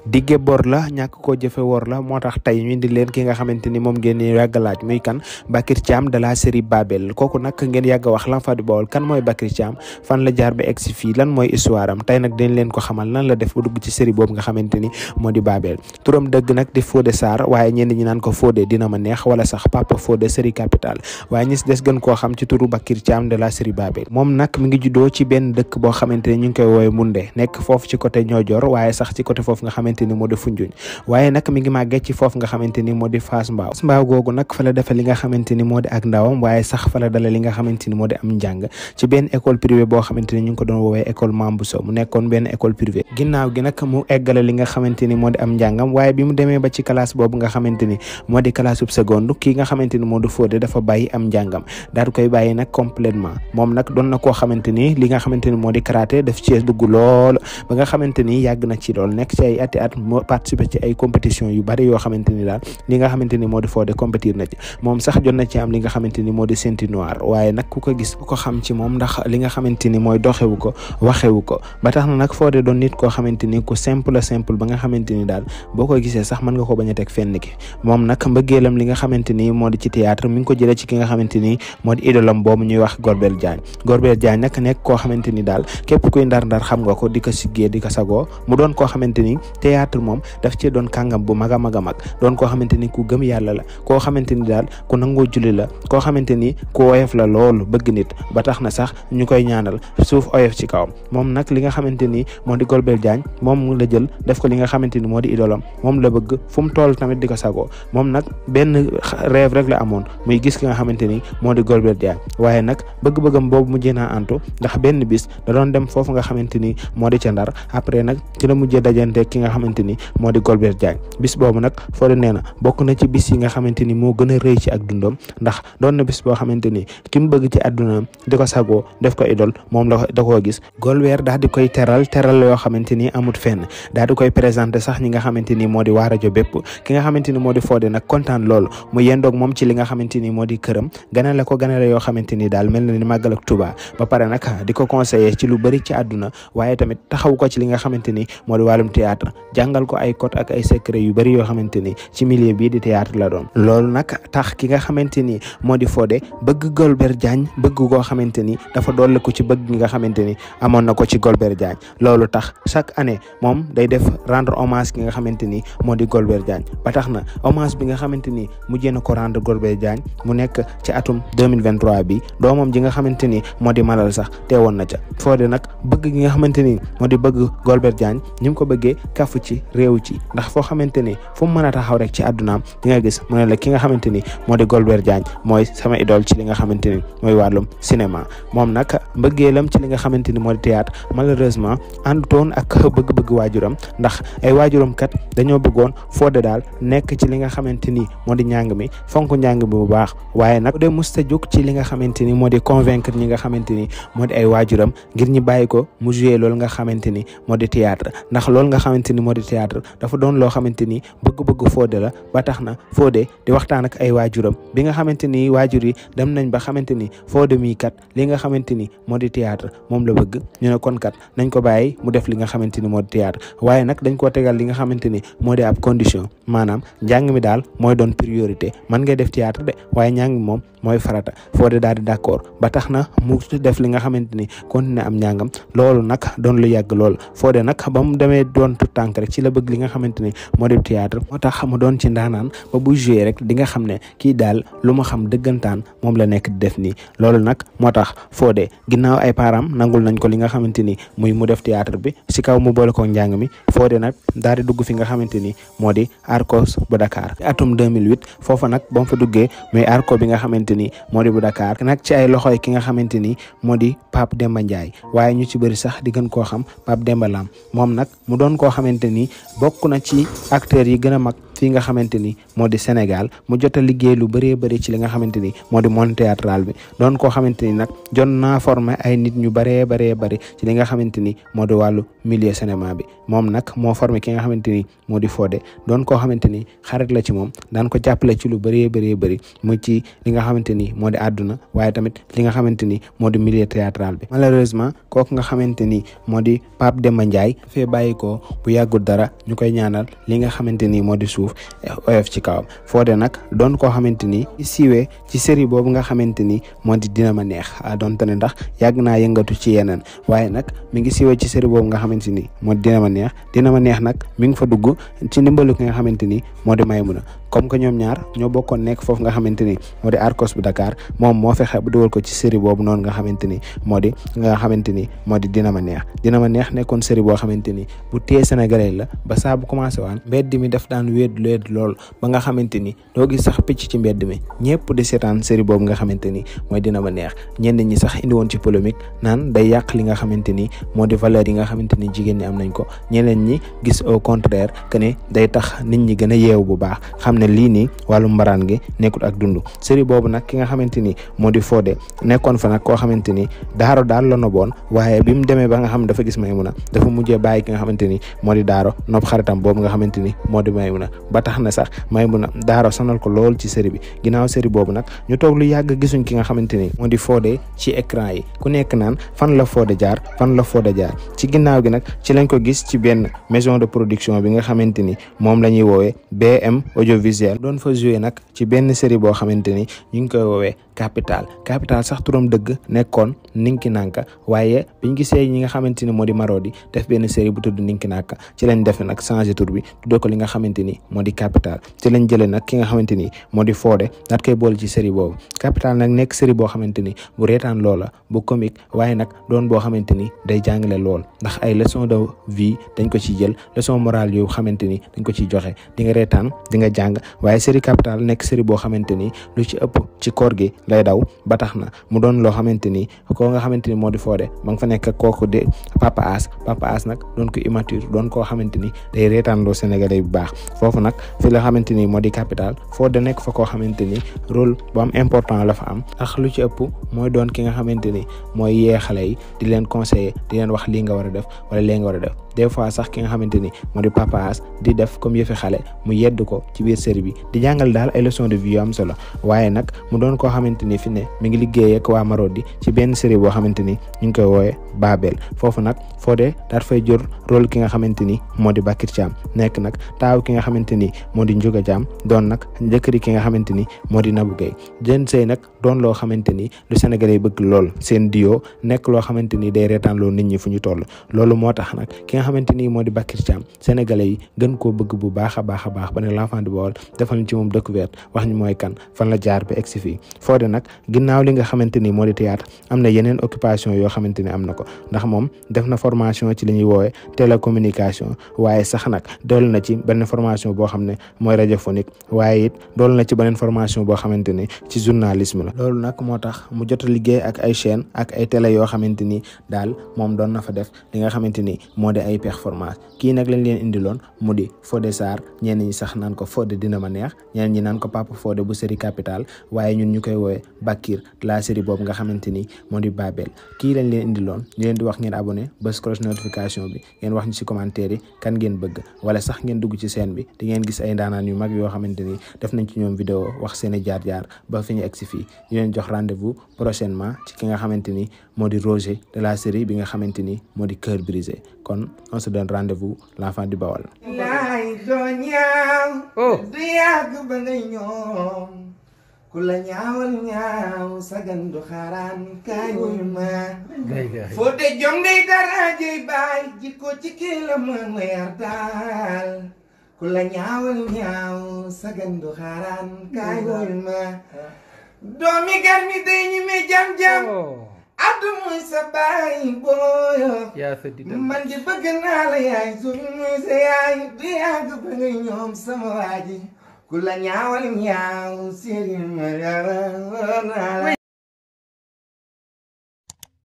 digge bor la ñàkk koo jëfe wor la moo tax tey ñu indi leen ki nga xamante ni moom ngeen yàgg laaj muy kan Bakary Thiam de la série Babel kooku nag ngeen yàgg wax l'enfant du Baol kan mooy Bakary Thiam fan la jaar ba egg si fii lan mooy histoire am tey nag dañ leen ko xamal lan la def ba dugg ci série boobu nga xamante ni moo di Babel turam dëgg nag di Fodé Sarr waaye ñenn ñi naan ko Fodé dina ma neex wala sax Papa Fodé série capitale waaye ñi si des gën koo xam ci turu Bakary Thiam de la série Babel moom nag mi ngi juddoo ci benn dëkk boo xamante ni ñu ngi koy woowe Munde nekk foofu ci côté Niodior waaye sax ci côté foofu nga xamante ni moo di Foundiougne waaye nag mi ngi màggee ci foofu nga xamante ni moo di Fass Mbao Fass Mbao googu nag fa la defe li nga xamante ni moo di ak ndawam waaye sax fa la dale li nga xamante ni moo di am njàng ci benn école privée boo xamante ni ñu ngi ko doon woowee école Mambousso mu nekkoon benn école privée ginnaaw gi nag mu eggale li nga xamante ni moo di am njàngam waaye bi mu demee ba ci classe boobu nga xamante ni moo di classe sub seconde kii nga xamante ni moo di Fodé dafa bàyyi am njàngam daal di koy bàyyi nag complètement moom nag doon na koo xamante ni li nga xamante ni moo di karaté daf ci dugg lool ba nga xamante ni yàgg na ci lool nekk ci ay ati at moo participer ci ay compétition yu bari yoo xamante ni daal li nga xamante ni moo di Fodé compétir na ci moom sax jot na ci am li nga xamante ni moo di ceinture noire waaye nag ku ko gis ku ko xam ci moom ndax li nga xamante ni mooy doxewu ko waxewu ko ba tax na nag Fodé doon nit koo xamante ni ku simple simple ba nga xamante ni daal boo ko gisee sax mën nga ko bañ a teg fenn ki moom nag mbëggeelam li nga xamante ni moo di ci théâtre mi ngi ko jëlee ci ki nga xamante ni moo di idolam boobu ñuy wax Golbert Diagne Golbert Diagne nag nekk koo xamante ni daal képp kuy ndar-ndar xam nga ko di ko siggee di ko sagoo mu doon koo xamante ni théâtre moom daf ci doon kàngam bu mag a mag a mag doon koo xamante ni ku gëm yàlla la koo xamante ni daal ku nangoo julli la koo xamante ni ku oyof la loolu bëgg nit ba tax na sax ñu koy ñaanal suuf oyof ci kawam moom nag li nga xamante ni moo di Golbert Diagne moom la jël def ko li nga xamante ni moo di idolam moom la bëgg fu mu toll tamit di ko sagoo moom nag benn rêve rek la amoon muy gis ki nga xamante ni moo di Golbert Diagne waaye nag bëgg-bëggam boobu mujjee naa antu ndax benn bis da doon dem foofu nga xamante ni moo di ca ndar après nag ci la mujjee dajante ki nga xamante ni moo di Golbert Diagne bis boobu nag Fodé nee na bokk na ci bis yi nga xamante ni moo gën a rëy ci ak dundam ndax doon na bis boo xamante ni ki mu bëgg ci àddunaam di ko sagoo def ko idol moom la da koo gis Golbert daal di koy teral teral yoo xamante ni amut fenn daal di koy présenté sax ñi nga xamante ni moo di waa rajo bépp ki nga xamante ni moo di Fodé nag kontaan loolu mu yendoog moom ci li nga xamante ni moo di këram ganale ko ganale yoo xamante ni daal mel na ni màggal ak Tuubaa ba pare nag di ko conseiller ci lu bëri ci àdduna waaye tamit taxaw ko ci li nga xamante ni moo di wàllum théâtre jàngal ko ay code ak ay secret yu bëri yoo xamante ni ci milieu bii di théâtre la doon loolu nag tax ki nga xamante ni moo di Fodé bëgg Golbert Diagne bëgg koo xamante ni dafa doole ko ci bëgg nga xamante ni amoon na ko ci Golbert Diagne loolu tax chaque année moom day def rendre hommage ki nga xamante ni moo di Golbert Diagne ba tax na hommage bi nga xamante ni mujjee na ko rendre Golbert Diagne mu nekk ci atum 2023 bi doomam ji nga xamante ni moo di Malal sax teewoon na ca Fodé nag bëgg gi nga xamante ni moo di bëgg Golbert Diagne ni mu ko bëggee kafu ci réew ci ndax foo xamante ni fu mu mën a taxaw rek ci àddunaam di nga gis mu ne la ki nga xamante ni moo di Golbert Diagne mooy sama idole ci li nga xamante ni mooy wàllum cinéma moom nag mbëggeelam ci li nga xamante ni moo di théâtre malheureusement àndutoon ak bëgg-bëgg waajuram ndax ay waajuram kat dañoo bëggoon Fodé daal nekk ci li nga xamante ni moo di njàng mi fonk njàng mi bu baax waaye nag de musta jóg ci li nga xamante ni moo di convaincre ñi nga xamante ni moo di ay waajuram ngir ñi bàyyi ko mu joué loolu nga xamante ni moo di théâtre ndax loolu nga xamante ni moo di théâtre dafa doon loo xamante ni bëgg-bëgg Fodé la ba tax na Fodé di waxtaan ak ay waajuram bi nga xamante ni waajur yi dem nañ ba xamante ni Fodé mii kat li nga xamante ni moo di théâtre moom la bëgg ñu ne kon kat nañ ko bàyyi mu def li nga xamante ni moo di théâtre waaye nag dañ koo tegal li nga xamante ni moo di ab condition maanaam njàng mi daal mooy doon priorité man ngay def théâtre de waaye njàng mi moom mooy farata Fodé daal di d'accord ba tax na mu def li nga xamante ni continuer am njàngam loolu nag doon lu yàgg lool Fodé nag ba mu demee doon tout tànk rek ci la bëgg li nga xamante ni moo di théâtre moo tax mu doon ci ndaanaan ba bu joué rek di nga xam ne kii daal lu ma xam dëggantaan moom la nekk di def nii loolu nag moo tax Fodé ginnaaw ay param nangul nañ ko li nga xamante ni muy mu def théâtre bi si kaw mu boole ko njàng mi Fodé nag daal di dugg fi nga xamante ni moo di Arcos bu Dakar atum 2008 foofa nag ba mu fa duggee muy Arco bi nga xamante ni moo di bu Dakar nag ci ay loxoy ki nga xamante ni moo di Pape Demba Ndiaye waaye ñu ci bëri sax di gën koo xam Pape Demba Lam moom nag mu doon koo xamante ni bokk na ci acteurs yi gën a mag fii nga xamante ni moo di Sénégal mu jot a liggéey lu bëree bëri ci li nga xamante ni moo di monde théâtral bi doon koo xamante ni nag jot naa formé ay nit ñu bëree bëree bëri ci li nga xamante ni moo di wàllu milieu cinéma bi moom nag moo formé ki nga xamante ni moo di Fodé doon koo xamante ni xarit la ci moom daan ko jàppale ci lu bëree bëree bëri mu ci li nga xamante ni moo di àdduna waaye tamit li nga xamante ni moo di milieu théâtral bi malheureusement kooku nga xamante ni moo di Pape Demba Ndiaye dafay bàyyi ko bu yàggul dara ñu koy ñaanal li nga xamante ni moo di suuf oyof ci kawam Fodé nag doon koo xamante ni siiwee ci série boobu nga xamante ni moo di dina ma neex donte ne ndax yàgg naa yëngatu ci yeneen waaye nag mi ngi siiwee ci série boobu nga xamante ni moo di dina ma neex dina ma neex nag mi ngi fa dugg ci ndimbalu ki nga xamante ni moo di Maymuna comme que ñoom ñaar ñoo bokkoon nekk foofu nga xamante ni moo di Arcos bu Dakar moom moo fexe bu dugal ko ci série boobu noonu nga xamante ni moo di nga xamante ni moo di dina ma neex dina ma neex nekkoon série boo xamante ni bu tee sénégalais la ba saa bu commencé waan mbedd mi daf daan wéet wéet lool ba nga xamante ni doo gis sax picc ci mbedd mi ñëpp di seetaan série boobu nga xamante ni mooy dina ma neex ñenn ñi sax indi woon ci polémique naan day yàq li nga xamante ni moo di valeur yi nga xamante ni jigéen ñi am nañ ko ñeneen ñi gis au contraire que ne day tax nit ñi gën a yeewu bu baax xam ne lii nii wàllu mbaraan gi nekkul ak dund série boobu nag ki nga xamante ni moo di Fodé nekkoon fa nag koo xamante ni daaro daal la noboon waaye bi mu demee ba nga xam dafa gis Maymuna dafa mujjee bàyyi ki nga xamante ni moo di daaro nopp xaritam boobu nga xamante ni moo di Maymuna ba tax na sax Maymuna daaro sonal ko lool ci série bi ginnaaw série boobu nag ñu toog lu yàgg gisuñ ki nga xamante ni moo di Fodé ci écran yi ku nekk naan fan la Fodé jaar fan la Fodé jaar ci ginnaaw gi nag ci lañ ko gis ci benn maison de production bi nga xamante ni moom la ñuy woowee BM audiovisuel doon fa joué nag ci benn série boo xamante ni ñu ngi koy woowee capital capital sax turam dëgg nekkoon ninki nanka waaye biñ gisee ñi nga xamante ni moo di Marodi def benn série bu tudd ninki nanka ci lañ def nag changé tur bi tuddee ko li nga xamante ni moo di capital ci lañ jëlee nag ki nga xamante ni moo di Fodé daat koy boole ci série boobu capital nag nekk série boo xamante ni bu reetaan loola bu comique waaye nag doon boo xamante ni day jàngale lool ndax ay leçon de vie dañ ko ciy jël leçon morale yu xamante ni dañ ko ciy joxe di nga reetaan di nga jàng waaye série capital nekk série boo xamante ni lu ci ëpp ci koor gi lay daw ba tax na mu doon loo xamante ni koo nga xamante ni moo di Fodé ma nga fa nekk kooku de Papa As Papa As nag doon ko immature doon koo xamante ni day reetaan loo sénégalais bu baax foofu nag fi la xamante ni moo di capital Fodé nekk fa koo xamante ni rôle bu am important la fa am ndax lu ci ëpp mooy doon ki nga xamante ni mooy yee xale yi di leen conseiller di leen wax lii nga war a def wala lii nga war a def des fois sax ki nga xamante ni moo di Papa As di def comme yëfi xale mu yedd ko ci biir série bi di jàngal daal ay leçons de vie yu am solo waaye nag mu doon koo xamante ni fi ne mi ngi liggéey ak waa Marodi ci benn série boo xamante ni ñu ngi koy woowee Babel foofu nag Fodé daat fay jor rôle ki nga xamante ni moo di Bakir Thiam nekk nag taaw ki nga xamante ni moo di Ndiouga Thiam doon nag njëkkëri ki nga xamante ni moo di Nabou Gueye jën sëy nag doon loo xamante ni lu Sénégalais bëgg lool seen dio nekk loo xamante ni day reetaan loo nit ñi fu ñu toll loolu moo tax nag ki nga xamante ni moo di Bakir Thiam Sénégalais yi gën koo bëgg bu baax a baax a baax ba ne l'enfant du Baol defal ñu ci moom découverte wax ñu mooy kan fan la jaar ba egsi fii Fodé nag ginnaaw li nga xamante ni moo di théâtre am na yeneen occupation yoo xamante ni am na ko ndax moom def na formation ci li ñuy woowee télécommunication waaye sax nag dool na ci benn formation boo xam ne mooy radiophonique waaye it dool na ci beneen formation boo xamante ni ci journalisme la loolu nag moo tax mu jot a liggéey ak ay chaîne ak ay télé yoo xamante ni daal moom doon na fa def li nga xamante ni moo di ay performance kii nag lañ leen indiloon mu di Fodé Sarr ñenn ñi sax naan ko Fodé dina ma neex ñeneen ñi naan ko Papa Fodé bu série capital waaye ñun ñu koy woowee Bakir la série boobu nga xamante ni moo di Babel kii lañ leen indiloon ñu leen di wax ngeen abonné bës cloche notification bi ngeen wax ñu ci commentaire yi kan ngeen bëgg wala sax ngeen dugg ci chaîne bi di ngeen gis ay ndaanaan yu mag yoo xamante ni def nañ ci ñoom vidéo wax seeni jaar-jaar ba fi ñu egg si fii ñu leen jox rendez-vous prochainement ci ki nga xamante ni moo di Roger de la série bi nga xamante ni moo di Cœur brisé kon on se donne rendez-vous l'enfant du Baol. laay doo ñaaw du yàgg ba ngay ñoom ku la ñaawal ñaaw sagan du xaaraan kaay wuyu ma Fodé jom day dara jëy baay jikko ci kii la ma ma yar daal ku la ñaawal ñaaw sagan du xaaraan kaay wuyu ma doomi gar mi day ñi me jam-jam addu muy sa baay booyo man di bëgg naa la yaay suñ muy sa yaay du yàgg ba nga ñoom sama waaji ku la ñaawal ñaaw séeri ma